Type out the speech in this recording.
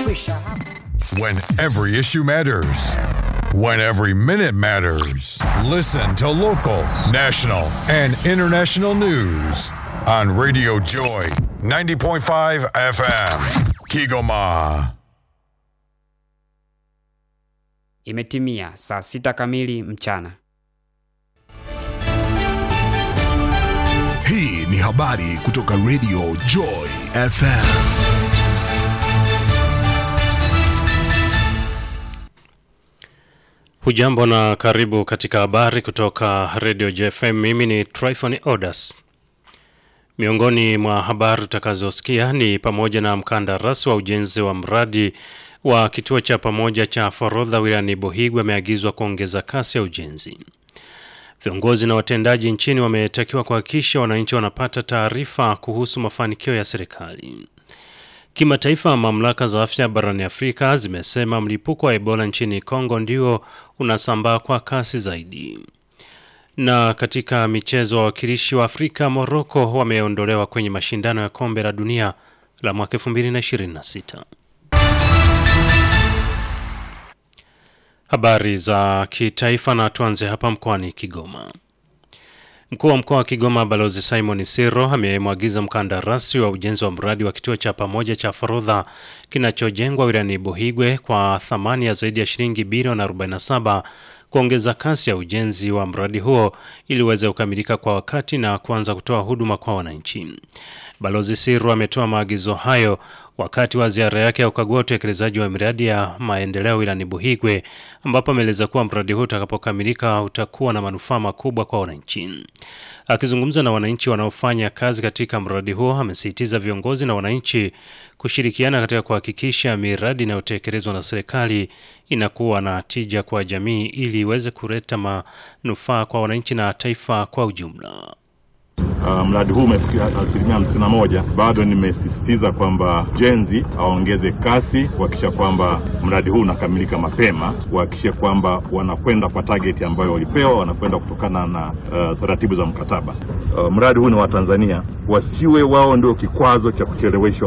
Tumekwisha. When every issue matters. When every minute matters. Listen to local, national, and international news on Radio Joy 90.5 FM. Kigoma. Imetimia saa sita kamili mchana. Hii ni habari kutoka Radio Joy FM. Hujambo na karibu katika habari kutoka Radio JFM. Mimi ni Tryphon Odas. Miongoni mwa habari utakazosikia ni pamoja na mkandarasi wa ujenzi wa mradi wa kituo cha pamoja cha forodha wilayani Buhigwe ameagizwa kuongeza kasi ya ujenzi. Viongozi na watendaji nchini wametakiwa kuhakikisha wananchi wanapata taarifa kuhusu mafanikio ya serikali. Kimataifa, mamlaka za afya barani Afrika zimesema mlipuko wa Ebola nchini Kongo ndio unasambaa kwa kasi zaidi. Na katika michezo, wawakilishi wa Afrika Morocco wameondolewa kwenye mashindano ya kombe la dunia la mwaka 2026. Habari za kitaifa na tuanze hapa mkoani Kigoma. Mkuu wa mkoa wa Kigoma Balozi Simon Siro amemwagiza mkandarasi wa ujenzi wa mradi wa kituo cha pamoja cha forodha kinachojengwa wilayani Buhigwe kwa thamani ya zaidi ya shilingi bilioni 47 kuongeza kasi ya ujenzi wa mradi huo ili uweze kukamilika kwa wakati na kuanza kutoa huduma kwa wananchi. Balozi Siro ametoa maagizo hayo wakati wa ziara yake ya ukagua utekelezaji wa miradi ya maendeleo wilayani Buhigwe ambapo ameeleza kuwa mradi huu utakapokamilika utakuwa na manufaa makubwa kwa wananchi. Akizungumza na wananchi wanaofanya kazi katika mradi huo, amesisitiza viongozi na wananchi kushirikiana katika kuhakikisha miradi inayotekelezwa na serikali inakuwa na tija kwa jamii ili iweze kuleta manufaa kwa wananchi na taifa kwa ujumla. Uh, mradi huu umefikia asilimia hamsini na moja. Bado nimesisitiza kwamba jenzi aongeze kasi kuhakikisha kwamba mradi huu unakamilika mapema, kuhakikisha kwamba wanakwenda kwa target ambayo walipewa, wanakwenda kutokana na uh, taratibu za mkataba. Uh, mradi huu ni wa Tanzania, wasiwe wao ndio kikwazo cha kucheleweshwa